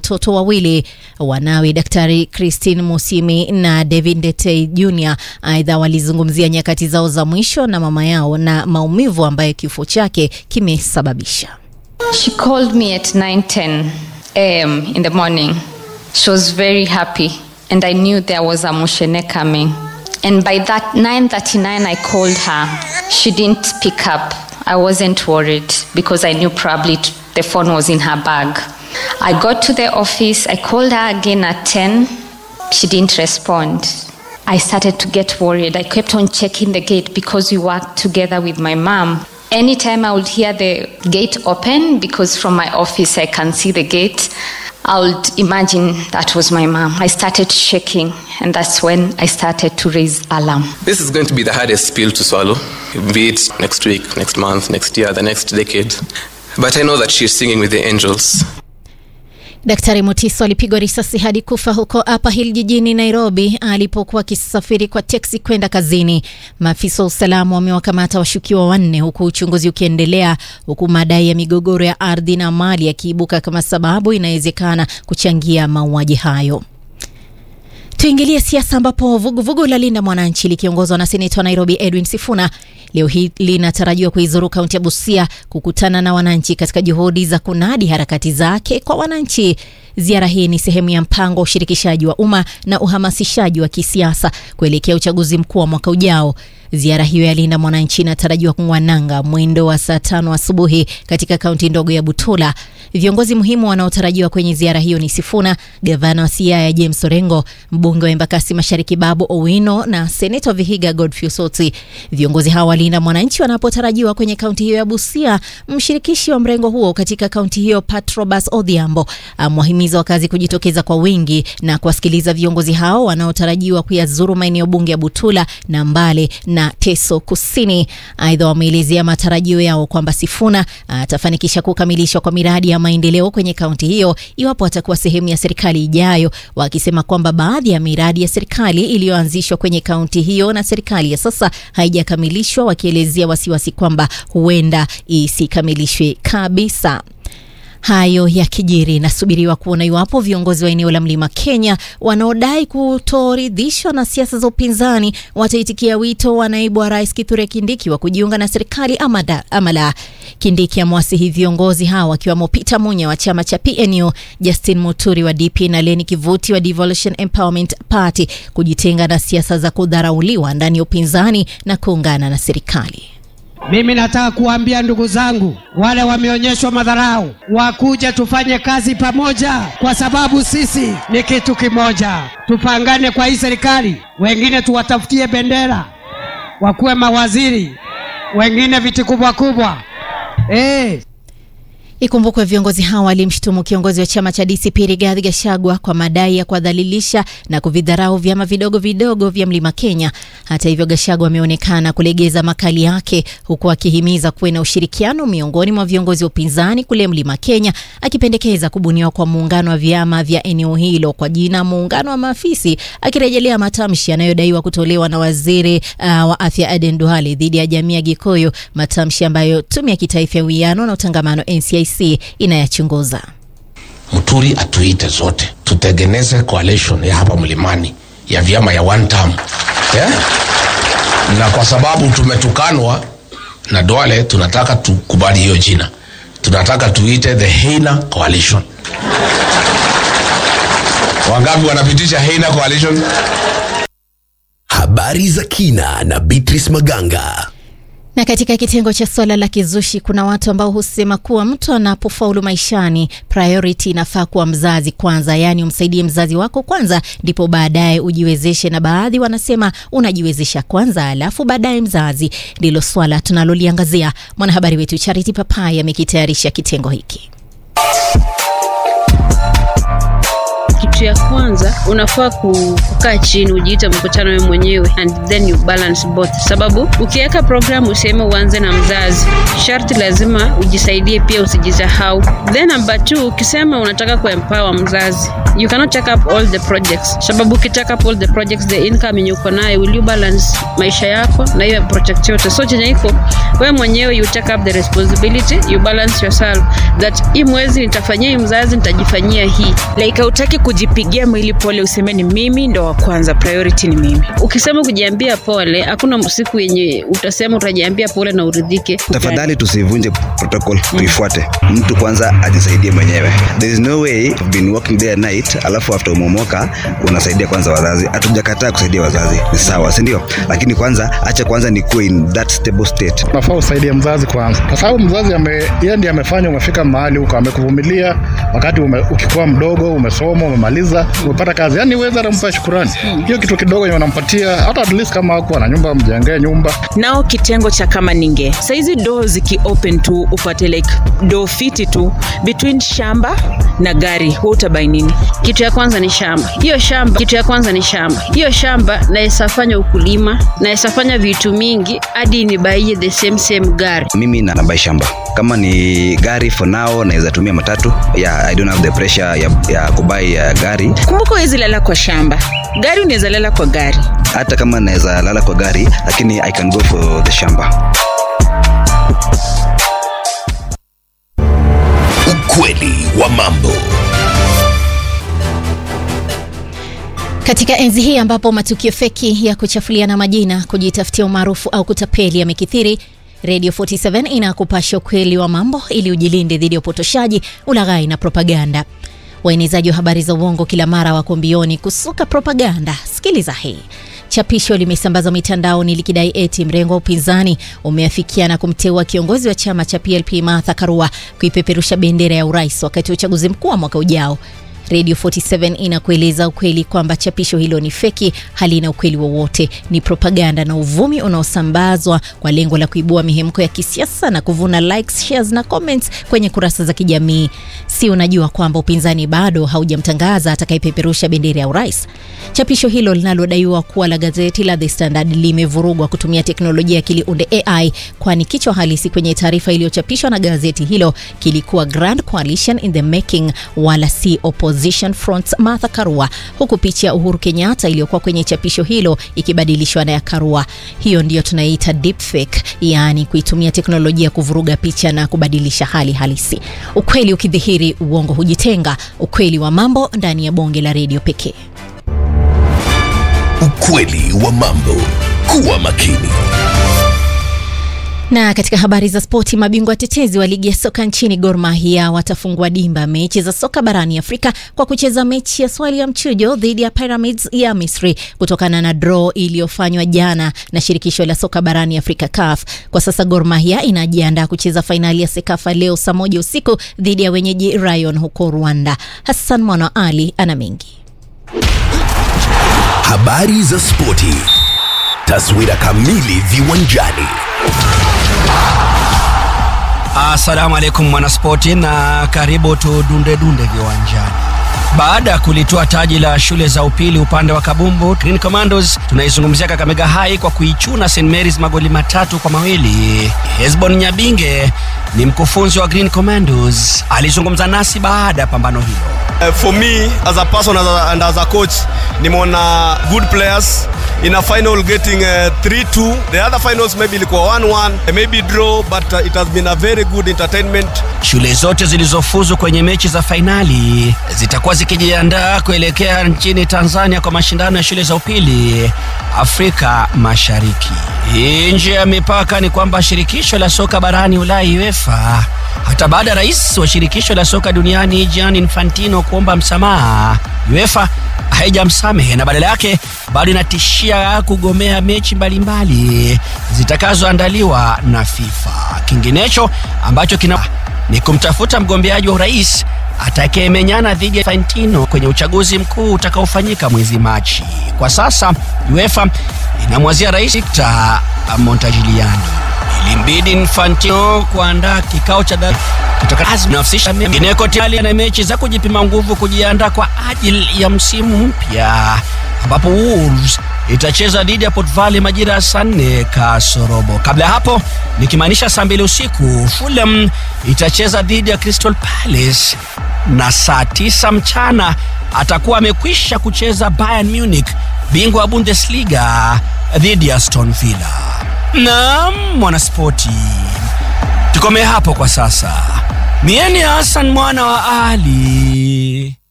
watoto wawili. Wanawe Daktari Christine Musimi na David Ndete Jr aidha walizungumzia nyakati zao za mwisho na mama yao na maumivu ambayo kifo chake kimesababisha. She called me at 9:10 a.m. in the morning. She was very happy and I knew there was a Mushene coming. And by that 9:39 I called her. She didn't pick up. I wasn't worried because I knew probably t- the phone was in her bag. I got to the office. I called her again at 10. She didn't respond. I started to get worried. I kept on checking the gate because we worked together with my mom. Anytime I would hear the gate open, because from my office I can see the gate, I would imagine that was my mom. I started shaking, and that's when I started to raise alarm. This is going to be the hardest pill to swallow, be it next week, next month, next year, the next decade. But I know that she's singing with the angels. Daktari Mutiso alipigwa risasi hadi kufa huko Upper Hill jijini Nairobi alipokuwa akisafiri kwa teksi kwenda kazini. Maafisa wa usalama wamewakamata washukiwa wanne huku uchunguzi ukiendelea, huku madai ya migogoro ya ardhi na mali yakiibuka kama sababu inawezekana kuchangia mauaji hayo. Tuingilie siasa ambapo vuguvugu la Linda Mwananchi likiongozwa na seneta wa Nairobi Edwin Sifuna leo hii linatarajiwa kuizuru kaunti ya Busia kukutana na wananchi katika juhudi za kunadi harakati zake kwa wananchi. Ziara hii ni sehemu ya mpango wa ushirikishaji wa umma na uhamasishaji wa kisiasa kuelekea uchaguzi mkuu wa mwaka ujao. Ziara hiyo ya Linda Mwananchi inatarajiwa kung'oa nanga mwendo wa saa tano asubuhi katika kaunti ndogo ya Butula. Viongozi muhimu wanaotarajiwa kwenye ziara hiyo ni Sifuna, gavana wa Siaya James Orengo, mbunge wa Embakasi Mashariki Babu Owino na seneta wa Vihiga Godfrey Osotsi. Viongozi hawa wa Linda Mwananchi wanapotarajiwa kwenye kaunti hiyo ya Busia, mshirikishi wa mrengo huo katika kaunti hiyo Patrobas Odhiambo amewahimiza wakazi kujitokeza kwa wingi na kuwasikiliza viongozi hao wanaotarajiwa kuyazuru maeneo bunge ya Butula na Mbale na Teso Kusini. Aidha, wameelezea matarajio yao kwamba Sifuna atafanikisha kukamilishwa kwa miradi ya maendeleo kwenye kaunti hiyo iwapo atakuwa sehemu ya serikali ijayo, wakisema kwamba baadhi ya miradi ya serikali iliyoanzishwa kwenye kaunti hiyo na serikali ya sasa haijakamilishwa, wakielezea wasiwasi kwamba huenda isikamilishwe kabisa. Hayo yakijiri, nasubiriwa kuona iwapo viongozi wa eneo la mlima Kenya wanaodai kutoridhishwa na siasa za upinzani wataitikia wito wa naibu wa rais Kithure Kindiki wa kujiunga na serikali ama, da, ama la. Kindiki amewasihi viongozi hao wakiwemo Peter Munya wa chama cha PNU, Justin Muturi wa DP na Leni Kivuti wa Devolution Empowerment Party kujitenga na siasa za kudharauliwa ndani ya upinzani na kuungana na serikali. Mimi nataka kuambia ndugu zangu wale wameonyeshwa madharau, wakuje tufanye kazi pamoja, kwa sababu sisi ni kitu kimoja. Tupangane kwa hii serikali, wengine tuwatafutie bendera, wakuwe mawaziri, wengine viti kubwa kubwa. Eh, Ikumbukwe viongozi hawa walimshutumu kiongozi wa chama cha DCP Rigathi Gachagua kwa madai ya kuwadhalilisha na kuvidharau vyama vidogo vidogo vya Mlima Kenya. Hata hivyo, Gachagua ameonekana kulegeza makali yake, huku akihimiza kuwe na ushirikiano miongoni mwa viongozi wa upinzani kule Mlima Kenya, akipendekeza kubuniwa kwa muungano wa vyama vya eneo hilo kwa jina Muungano wa Maafisi, akirejelea matamshi yanayodaiwa kutolewa na waziri uh, wa afya Aden Duale dhidi ya jamii ya Gikuyu, matamshi ambayo tume ya kitaifa ya uwiano na utangamano NCIC inayachunguza. Muturi atuite zote tutengeneze coalition ya hapa mlimani ya vyama ya one term yeah? na kwa sababu tumetukanwa na Duale, tunataka tukubali hiyo jina, tunataka tuite the Heina Coalition. Wangapi wanapitisha Heina Coalition? Habari za kina na Beatrice Maganga. Na katika kitengo cha swala la kizushi, kuna watu ambao husema kuwa mtu anapofaulu maishani, priority inafaa kuwa mzazi kwanza, yaani umsaidie mzazi wako kwanza, ndipo baadaye ujiwezeshe. Na baadhi wanasema unajiwezesha kwanza, alafu baadaye mzazi. Ndilo swala tunaloliangazia. Mwanahabari wetu Charity Papai amekitayarisha kitengo hiki. kitu ya kwanza unafaa ku- kukaa chini ujiite mkutano wewe mwenyewe and then you balance both sababu ukiweka programu useme uanze na mzazi sharti lazima ujisaidie pia usijisahau then number two ukisema unataka kuempower mzazi you cannot take up all the projects sababu ukitake up all the projects the income yenye uko nayo will you balance maisha yako na hiyo project yote so chenye iko wewe mwenyewe you take up the responsibility you balance yourself that hii mwezi nitafanyia hii mzazi nitajifanyia hii like hautaki kujipigia mwili pole useme ni mimi ndo wa kwanza priority ni mimi ukisema kujiambia pole hakuna siku yenye utasema utajiambia pole na uridhike tafadhali tusivunje protocol tuifuate mtu kwanza ajisaidie mwenyewe there is no way you've been working day and night alafu after umemoka unasaidia kwanza wazazi hatujakataa kusaidia wazazi ni sawa si ndio lakini kwanza acha kwanza nikuwe in that stable state nafaa usaidie mzazi kwanza kwa sababu mzazi ame, yeye ndiye amefanya umefika mahali huko amekuvumilia wakati ume, ukikuwa mdogo umesoma umemaliza umepata kazi yani uweza nampa shukurani hiyo kitu kidogo yenye unampatia hata at least kama hakuwa na nyumba mjengee nyumba nao kitengo cha kama ninge saizi doo ziki open tu upate like doo fiti tu between shamba na gari hu utabai nini kitu ya kwanza ni shamba hiyo shamba kitu ya kwanza ni shamba hiyo shamba nawezafanya ukulima nawezafanya vitu mingi hadi nibaie the same same gari mimi na nabai shamba kama ni gari for now naweza tumia matatu yeah, i don't have the pressure ya, ya kubai uh, gari kumbuka uwezi lala kwa shamba gari unaweza lala kwa gari hata kama naweza lala kwa gari lakini i can go for the shamba Ukweli wa mambo. Katika enzi hii ambapo matukio feki ya kuchafuliana majina, kujitafutia umaarufu au kutapeli yamekithiri, Radio 47 inakupasha ukweli wa mambo ili ujilinde dhidi ya upotoshaji, ulaghai na propaganda. Waenezaji wa habari za uongo kila mara wako mbioni kusuka propaganda. Sikiliza hii. Chapisho limesambazwa mitandaoni likidai eti mrengo wa upinzani umeafikia na kumteua kiongozi wa chama cha PLP Martha Karua kuipeperusha bendera ya urais wakati wa uchaguzi mkuu wa mwaka ujao. Radio 47 inakueleza ukweli kwamba chapisho hilo ni feki, halina ukweli wowote, ni propaganda na uvumi unaosambazwa kwa lengo la kuibua mihemko ya kisiasa na kuvuna likes, shares na comments kwenye kurasa za kijamii. Si unajua kwamba upinzani bado haujamtangaza atakayepeperusha bendera ya urais? Chapisho hilo linalodaiwa kuwa la gazeti la The Standard limevurugwa kutumia teknolojia ya akili unde AI, kwani kichwa halisi kwenye taarifa iliyochapishwa na gazeti hilo kilikuwa Grand Coalition in the Making, wala si Opposition Front Martha Karua, huku picha ya Uhuru Kenyatta iliyokuwa kwenye chapisho hilo ikibadilishwa na ya Karua. Hiyo ndiyo tunaita deepfake, yaani kuitumia teknolojia kuvuruga picha na kubadilisha hali halisi. Ukweli ukidhihiri, uongo hujitenga. Ukweli wa mambo ndani ya bonge la redio pekee. Ukweli wa mambo. Kuwa makini. Na katika habari za spoti, mabingwa tetezi wa ligi ya soka nchini Gor Mahia watafungua dimba mechi za soka barani Afrika kwa kucheza mechi ya swali ya mchujo dhidi ya Pyramids ya Misri kutokana na draw iliyofanywa jana na shirikisho la soka barani Afrika CAF. Kwa sasa Gor Mahia inajiandaa kucheza fainali ya Sekafa leo saa moja usiku dhidi ya wenyeji Rayon huko Rwanda. Hassan Mwana Ali ana mengi. Habari za spoti. Taswira kamili viwanjani. Assalamu alaikum mwanaspoti, na karibu tudunde dunde viwanjani. Baada ya kulitoa taji la shule za upili upande wa kabumbu, Green Commandos tunaizungumzia Kakamega High kwa kuichuna St Mary's magoli matatu kwa mawili. Hesbon Nyabinge ni mkufunzi wa Green Commandos, alizungumza nasi baada ya pambano hilo. Uh, for me as a person as a, and as a coach nimeona good players in a final getting uh, 3-2 the other finals maybe ilikuwa 1-1 uh, maybe draw but uh, it has been a very good entertainment Shule zote zilizofuzu kwenye mechi za fainali zitakuwa zikijiandaa kuelekea nchini Tanzania kwa mashindano ya shule za upili Afrika Mashariki. Hii nje ya mipaka ni kwamba shirikisho la soka barani Ulaya UEFA hata baada ya rais wa shirikisho la soka duniani Gianni Infantino kuomba msamaha, UEFA haijamsamehe na badala yake bado inatishia kugomea mechi mbalimbali zitakazoandaliwa na FIFA. Kinginecho ambacho kina ni kumtafuta mgombeaji wa urais atakayemenyana dhidi ya Infantino kwenye uchaguzi mkuu utakaofanyika mwezi Machi. Kwa sasa UEFA inamwazia rais Victor Montagliani. ilimbidi Infantino kuandaa kikao cha dharura kitakachohusisha mengineko tayari na mechi za kujipima nguvu kujiandaa kwa ajili ya msimu mpya ambapo Wolves itacheza dhidi ya Port Vale majira ya saa nne kasorobo. Kabla ya hapo, nikimaanisha saa mbili usiku, Fulham itacheza dhidi ya Crystal Palace na saa tisa mchana atakuwa amekwisha kucheza Bayern Munich, bingwa wa Bundesliga dhidi ya Aston Villa. Naam, mwanaspoti, tukomee hapo kwa sasa. Mieni Hassan mwana wa Ali